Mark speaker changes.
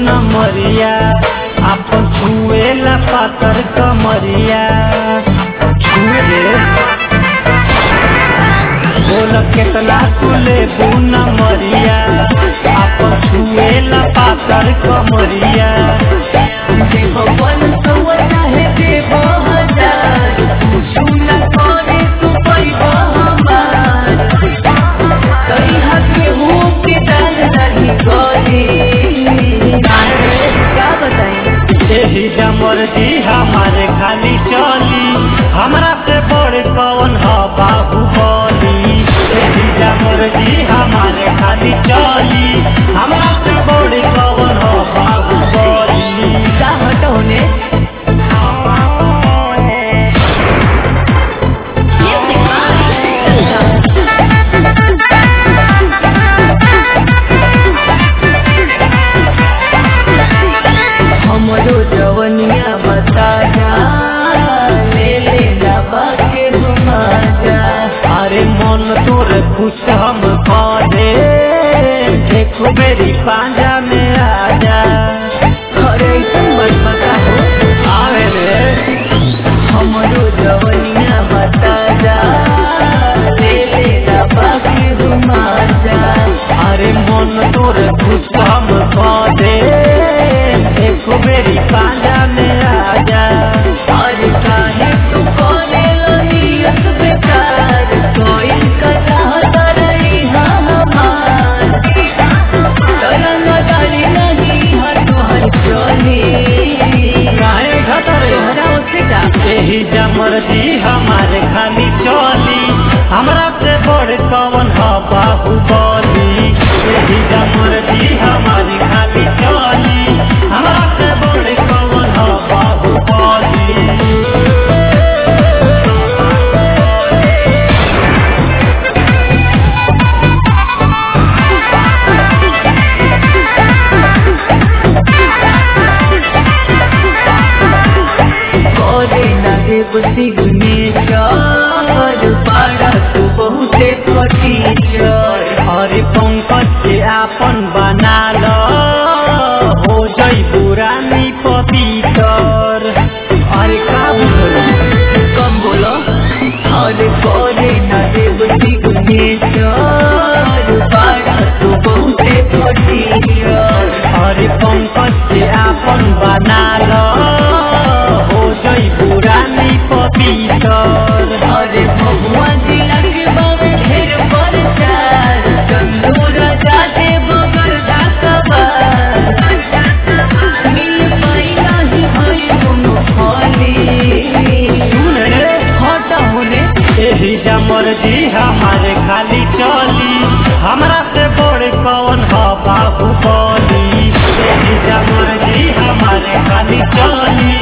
Speaker 1: न मरिया आपन छुएला पातर कमरिया छुए बोल केतना तुले न मरिया आपन छुएला पातर कमरिया
Speaker 2: भगवान सौवा चाहे देव हजार सुना करे तू पैबा हमार कई हके हो के दाल नहीं करे क्या बताएं
Speaker 1: एही जमर जी हमारे खाली चली हमरा से बड़ कौन ह बाहुबली एही जमर जी हमारे खाली चली हमरा से बड़ कौन ह बाहुबली
Speaker 2: का हटोने हमरो जवनिया बता जा ले ले लाबा के घुमा जा
Speaker 1: अरे मन तोर खुश हम करे एक बेरी पांजा में आ जा
Speaker 2: अरे ऐसन मत बता हो
Speaker 1: आवे रे
Speaker 2: हमरो जवनिया बता जा ले ले लाबा के घुमा जा
Speaker 1: अरे मन तोर खुश हम करे एक बेरी पांजा में आ जा
Speaker 2: अरे काहे तू कोने लनियत बेकार कोई कथा तरई हमार तरंग डाली नहीं हर तुहर चली
Speaker 1: काहे घटरे
Speaker 2: तोहरा उसे जा
Speaker 1: एही जमर जी हमारे खाली चली हमरा से बड़ कौन ह बाहुबली एही जमर जी हमारी खाली चली हमरा से बड़ कौन ह बाहुबली
Speaker 2: करे ना देव सिगने चर पाड़ा तू बहुते फटी चर
Speaker 1: अरे पंकज के आपन बना लो हो जई पुरानी पपीतर अरे का बुझल
Speaker 2: कम बोलो अरे करे ना देव सिगने चर पाड़ा तू बहुते फटी चर
Speaker 1: अरे पंकज के आपन बना लो हो जई पुरानी पपीतर
Speaker 2: अरे भगवान जी लगे बाबे ढेर परचार चंदू राजा दे बगर डाकबार मिल पाई नहीं होई दोनों खाली
Speaker 1: सुन रे
Speaker 2: हटा होने
Speaker 1: एही जमर जी हमारे खाली चली हमरा से बड़ कौन ह बाहुबली एही जमर जी हमारे खाली चली